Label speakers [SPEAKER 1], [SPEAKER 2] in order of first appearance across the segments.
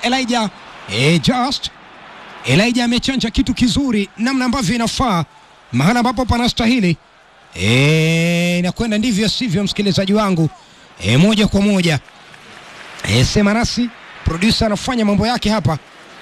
[SPEAKER 1] Elijah e, Just Elijah amechanja kitu kizuri namna ambavyo inafaa mahala ambapo panastahili. E, inakwenda ndivyo sivyo, msikilizaji wangu e, moja kwa moja e, sema nasi producer anafanya mambo yake hapa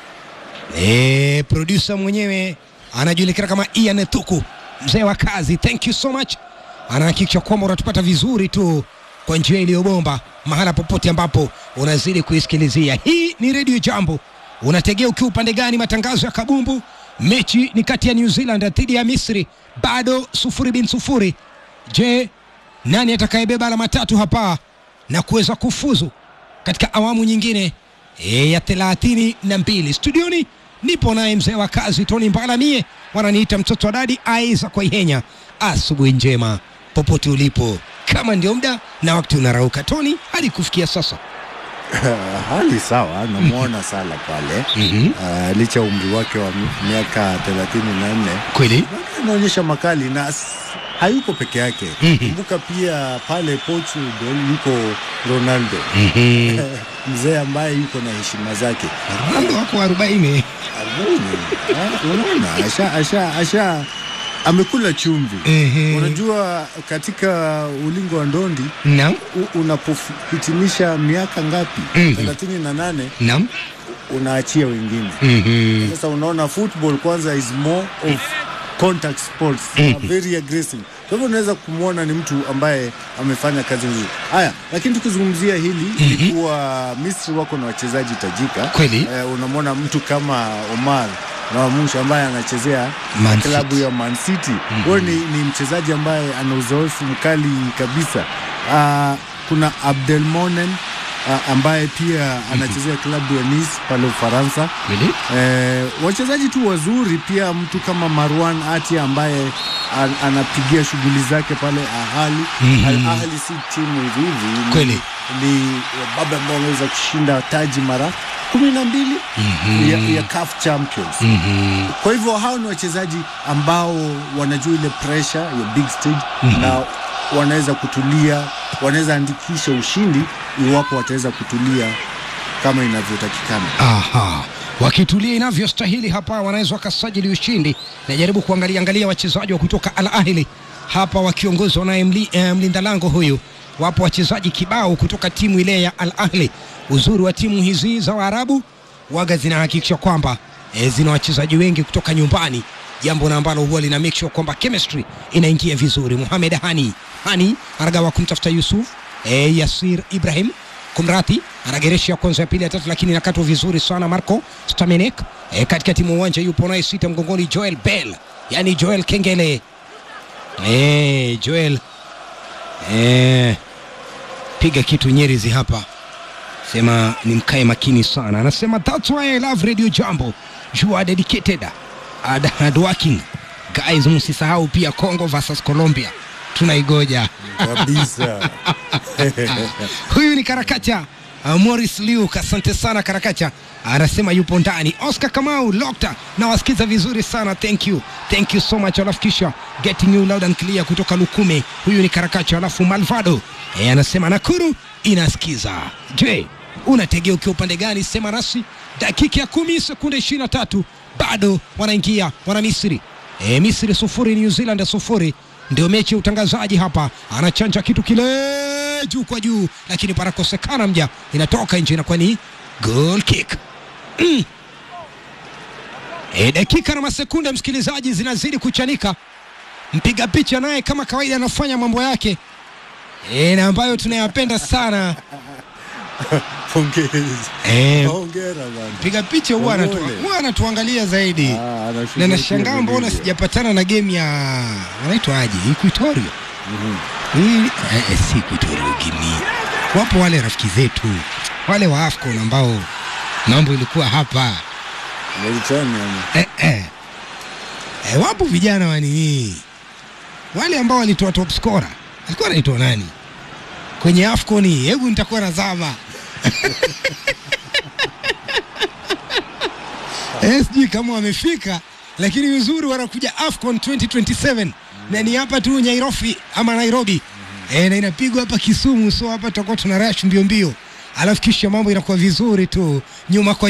[SPEAKER 1] e, producer mwenyewe anajulikana kama Ian Thuku, mzee wa kazi. Thank you so much, anahakikisha kwamba unatupata vizuri tu kwa njia iliyobomba mahala popote ambapo unazidi kuisikilizia. Hii ni Radio Jambo. Unategea ukiwa upande gani? Matangazo ya kabumbu. Mechi ni kati ya New Zealand dhidi ya Misri, bado sufuri bin sufuri. Je, nani atakayebeba alama tatu hapa na kuweza kufuzu katika awamu nyingine e, ya thelathini na mbili? Studioni nipo naye mzee wa kazi Tony Mbala, mie wananiita mtoto wa dadi Aiza kwa Ihenya. Asubuhi njema popote ulipo, kama ndio muda na wakati unarauka. Tony, hadi kufikia sasa
[SPEAKER 2] hali sawa, namwona Sala pale
[SPEAKER 1] Mhm.
[SPEAKER 2] uh, licha ya umri wake wa mi- miaka 34
[SPEAKER 1] kweli
[SPEAKER 2] anaonyesha makali na s- hayuko peke yake.
[SPEAKER 1] Mhm.
[SPEAKER 2] Kumbuka pia pale Portugal yuko Ronaldo
[SPEAKER 1] Mhm.
[SPEAKER 2] mzee ambaye yuko na heshima zake.
[SPEAKER 1] Ronaldo wako arobaini.
[SPEAKER 2] Arobaini. Ah, Unaona, asha, asha, asha amekula chumvi.
[SPEAKER 1] Ehe.
[SPEAKER 2] Unajua katika ulingo wa ndondi
[SPEAKER 1] Naam,
[SPEAKER 2] u- unapohitimisha miaka ngapi?
[SPEAKER 1] Mhm.
[SPEAKER 2] thelathini na nane
[SPEAKER 1] naam.
[SPEAKER 2] unaachia wengine.
[SPEAKER 1] Mhm.
[SPEAKER 2] Sasa unaona football kwanza is more of contact sports
[SPEAKER 1] Mhm.
[SPEAKER 2] uh, very aggressive. Kwa hivyo unaweza kumwona ni mtu ambaye amefanya kazi nzuri. Haya, lakini tukizungumzia hili ni kuwa Misri wako na wachezaji tajika
[SPEAKER 1] Kweli.
[SPEAKER 2] eh, unamwona mtu kama Omar Nawamusha ambaye anachezea
[SPEAKER 1] Man
[SPEAKER 2] klabu
[SPEAKER 1] City.
[SPEAKER 2] ya Man City. Huyo ni, ni mchezaji ambaye ana uzoefu mkali kabisa. Uh, kuna Abdelmonen uh, ambaye pia anachezea klabu ya Nice pale Ufaransa.
[SPEAKER 1] Kweli.
[SPEAKER 2] Eh, wachezaji tu wazuri pia, mtu kama Marwan Ati ambaye an, anapigia shughuli zake pale Ahali.
[SPEAKER 1] Mhm.
[SPEAKER 2] Al Ahli si timu hivi hivi, ni-
[SPEAKER 1] Kweli.
[SPEAKER 2] ni baba ambao wameweza kushinda taji mara kumi na mbili ya, ya CAF Champions.
[SPEAKER 1] Mhm.
[SPEAKER 2] Kwa hivyo hao ni wachezaji ambao wanajua ile pressure ya big stage na wanaweza kutulia, wanaweza andikisha ushindi iwapo wataweza kutulia kama inavyotakikana.
[SPEAKER 1] Aha. Wakitulia inavyostahili hapa, wanaweza wakasajili ushindi. Najaribu kuangalia angalia wachezaji wa kutoka Al Ahli hapa wakiongozwa naye mli, eh, mlinda lango huyu. Wapo wachezaji kibao kutoka timu ile ya Al Ahli. Uzuri wa timu hizi za Waarabu waga zinahakikisha kwamba eh, zina wachezaji wengi kutoka nyumbani, jambo na ambalo huwa lina make sure kwamba chemistry inaingia vizuri. Mohamed Hani Hani anagawa kumtafuta Yusuf eh, Yasir Ibrahim kumrati anageresha ya kwanza ya pili ya tatu, lakini inakatwa vizuri sana. Marco Stamenek e, katika timu uwanja yupo naye sita mgongoni, Joel Bell yani Joel Kengele e, Joel e, piga kitu Nyerizi hapa, sema ni mkae makini sana. Anasema that's why I love Radio Jambo, you are dedicated and hardworking guys. Msisahau pia Congo versus Colombia tunaigoja
[SPEAKER 2] Kabisa.
[SPEAKER 1] huyu ni Karakacha uh, Morris Liuk, asante sana Karakacha, anasema yupo ndani. Oscar Kamau Lokta, nawasikiza vizuri sana, thank you, thank you so much. Alafu kisha getting you loud and clear kutoka Lukume, huyu ni Karakacha. Alafu Malvado e, anasema Nakuru inasikiza. Je, unategea ukiwa upande gani? Sema nasi. Dakika ya kumi sekunde ishirini na tatu bado wanaingia wana Misri e, Misri sufuri New Zealand sufuri ndio mechi ya utangazaji hapa, anachanja kitu kile juu kwa juu, lakini panakosekana mja, inatoka nje, inakuwa ni goal kick. Mm. E, dakika na masekunde msikilizaji, zinazidi kuchanika. Mpiga picha naye kama kawaida anafanya mambo yake e, na ambayo tunayapenda sana
[SPEAKER 2] Pongezi.
[SPEAKER 1] e,
[SPEAKER 2] Hongera bana.
[SPEAKER 1] mpiga picha huwa anatu-
[SPEAKER 2] Pole.
[SPEAKER 1] huwa anatuangalia zaidi
[SPEAKER 2] Ah,
[SPEAKER 1] na
[SPEAKER 2] anashughulikia
[SPEAKER 1] nashangaa mbona
[SPEAKER 2] vilivyo.
[SPEAKER 1] sijapatana na game ya wanaitwa aje Equatorio hii eh, eh, si Equatorio Guinea. Wapo wale rafiki zetu wale wa AFCON ambao mambo ilikuwa hapa
[SPEAKER 2] Mauritania ama?
[SPEAKER 1] eh, eh. Eh, wapo vijana wa nini wale ambao walitoa top scorer alikuwa anaitwa nani kwenye AFCON hii? Hebu nitakuwa nazama Eh, sijui kama wamefika, lakini uzuri wanakuja AFCON 2027 na ni hapa tu Nairobi ama Nairobi eh, na inapigwa hapa Kisumu, so hapa tutakuwa tuna rush mbio mbio, alafu kisha mambo inakuwa vizuri tu nyuma kwa